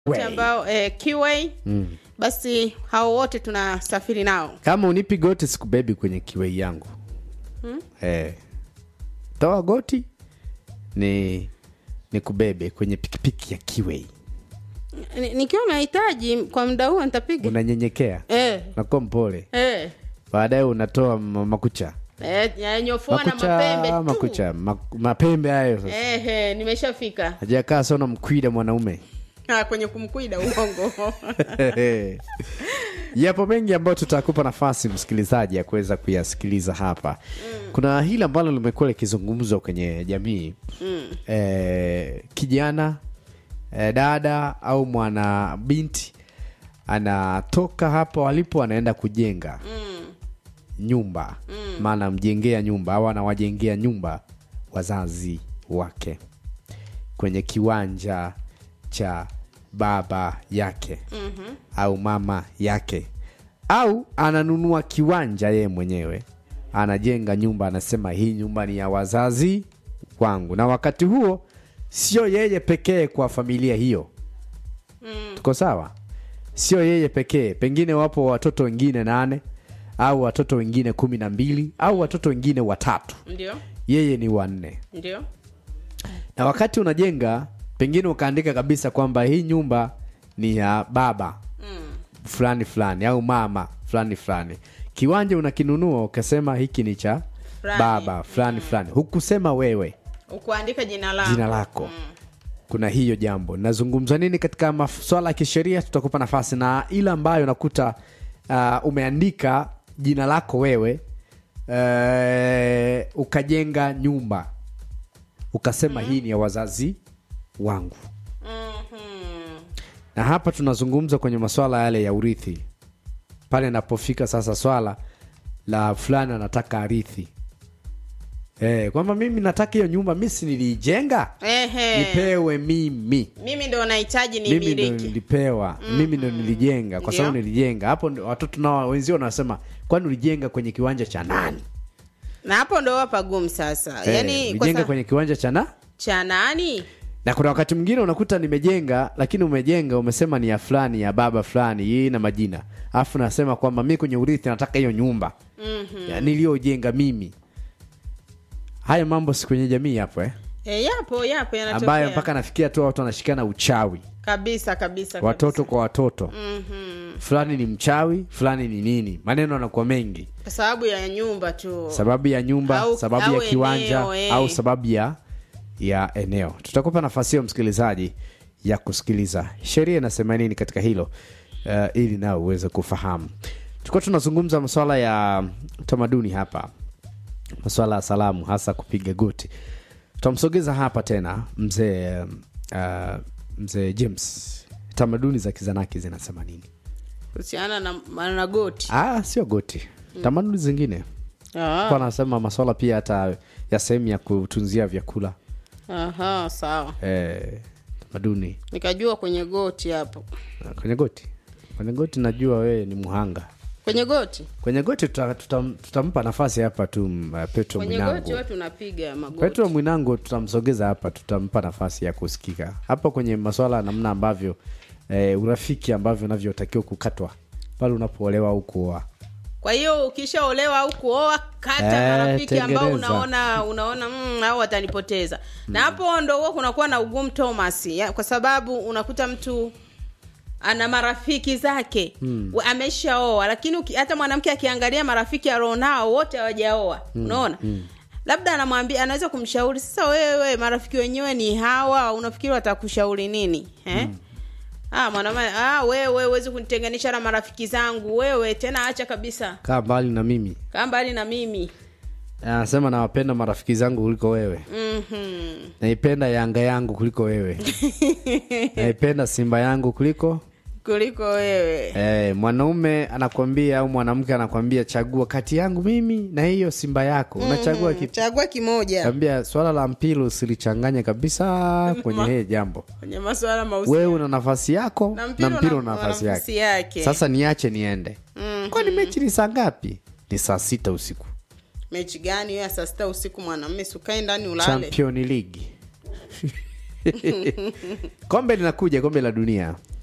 wote ambao eh, kiwei Mm. basi hao wote tunasafiri nao kama unipi goti sikubebi kwenye kiwei yangu Hmm? eh, toa goti ni ni kubebe kwenye pikipiki ya kiwei Ni- nikiwa nahitaji kwa muda huo nitapiga unanyenyekea eh, unakuwa mpole eh, baadaye unatoa ma- makucha eh, yanyofoa na makucha mapembe tu makucha ma, mapembe hayo sasa eh, eh, nimeshafika hajakaa sana mkwida mwanaume ah, kwenye kumkwida uongo yapo mengi ambayo tutakupa nafasi msikilizaji ya kuweza kuyasikiliza hapa kuna hili ambalo limekuwa likizungumzwa kwenye jamii mm. eh, kijana eh, dada au mwana binti anatoka hapo alipo anaenda kujenga Mm. nyumba maana mjengea nyumba au anawajengea nyumba wazazi wake kwenye kiwanja cha baba yake Mhm. au mama yake au ananunua kiwanja yeye mwenyewe anajenga nyumba anasema hii nyumba ni ya wazazi wangu na wakati huo sio yeye pekee kwa familia hiyo Mm. tuko sawa sio yeye pekee pengine wapo watoto wengine nane au watoto wengine kumi na mbili au watoto wengine watatu ndio yeye ni wanne ndio na wakati unajenga pengine ukaandika kabisa kwamba hii nyumba ni ya baba mm. fulani fulani au mama fulani fulani kiwanja unakinunua ukasema hiki ni cha Fulani. baba fulani fulani hukusema wewe ukuandika jina lako jina lako kuna hiyo jambo nazungumza nini katika maswala ya kisheria tutakupa nafasi na ile ambayo nakuta uh, umeandika jina lako wewe uh, ukajenga nyumba ukasema hii ni ya wazazi wangu Mhm. na hapa tunazungumza kwenye maswala yale ya urithi pale inapofika sasa swala la fulani anataka arithi eh, kwamba mimi nataka hiyo nyumba mi si niliijenga Ehe. nipewe mimi mimi ndo nahitaji ni mimi ndo miliki nilipewa mimi ndo nilijenga kwa sababu Ndio. nilijenga hapo ndo watoto nao wenzio wanasema kwani ulijenga kwenye kiwanja cha nani na hapo ndo wapagumu sasa Eh, yani kwa ulijenga sa... kwenye kiwanja cha na cha nani na kuna wakati mwingine unakuta nimejenga lakini umejenga umesema ni ya fulani ya baba fulani hii na majina alafu nasema kwamba mi kwenye urithi nataka hiyo nyumba Mhm. ya niliyojenga mimi haya mambo si kwenye jamii hapo eh? e, yapo yapo yanatokea ambayo mpaka nafikia tu watu wanashikana uchawi kabisa kabisa watoto kwa watoto Mhm. fulani ni mchawi fulani ni nini maneno yanakuwa mengi kwa sababu ya nyumba tu sababu ya nyumba Au- sababu au ya kiwanja eneo, eh. au sababu ya ya eneo tutakupa nafasi hiyo msikilizaji ya kusikiliza sheria inasema nini katika hilo uh, ili nao uweze kufahamu tulikuwa tunazungumza masuala ya tamaduni hapa masuala ya salamu hasa kupiga goti tutamsogeza hapa tena mzee uh, mzee james tamaduni za kizanaki zinasema nini kuhusiana na, na goti ah, sio goti tamaduni zingine Ah, kwa anasema maswala pia hata ya sehemu ya kutunzia vyakula aha sawa eh, tamaduni nikajua kwenye goti hapo kwenye goti kwenye goti najua wewe ni mhanga kwenye goti kwenye goti tuta- tutam- tutampa nafasi hapa tu m- uh, petro kwenye goti mwinango watu unapiga magoti petro mwinango tutamsogeza hapa tutampa nafasi ya kusikika hapa kwenye maswala ya namna ambavyo eh, urafiki ambavyo unavyotakiwa kukatwa pale unapoolewa au kuoa kwa hiyo ukishaolewa au kuoa kata Eh, marafiki ambao tengeneza. unaona unaona mm, au watanipoteza na hapo ndo huwa kunakuwa na ugumu thomas ya, kwa sababu unakuta mtu ana marafiki zake mm. ameshaoa lakini uki, hata mwanamke akiangalia marafiki alionao wote hawajaoa unaona labda anamwambia anaweza kumshauri sasa wewe marafiki wenyewe ni hawa unafikiri watakushauri nini eh? Ah, mwanaume ah, wewe huwezi kunitenganisha na marafiki zangu wewe tena acha kabisa kaa mbali na mimi kaa mbali na mimi anasema nawapenda marafiki zangu kuliko wewe Mhm. naipenda yanga yangu kuliko wewe naipenda simba yangu kuliko kuliko wewe eh, mwanaume anakwambia au mwanamke anakwambia chagua kati yangu mimi na hiyo simba yako unachagua kipi chagua kimoja ambia swala la mpira usilichanganye kabisa kwenye hili jambo kwenye masuala mausi wewe una nafasi yako Na na mpira mpira una- una nafasi una nafasi yake yake. sasa niache niende Mhm. kwani mechi ni saa ngapi ni saa sita usiku mechi gani hiyo ya saa sita usiku mwanamme sukae ndani ulale champion league kombe linakuja kombe la dunia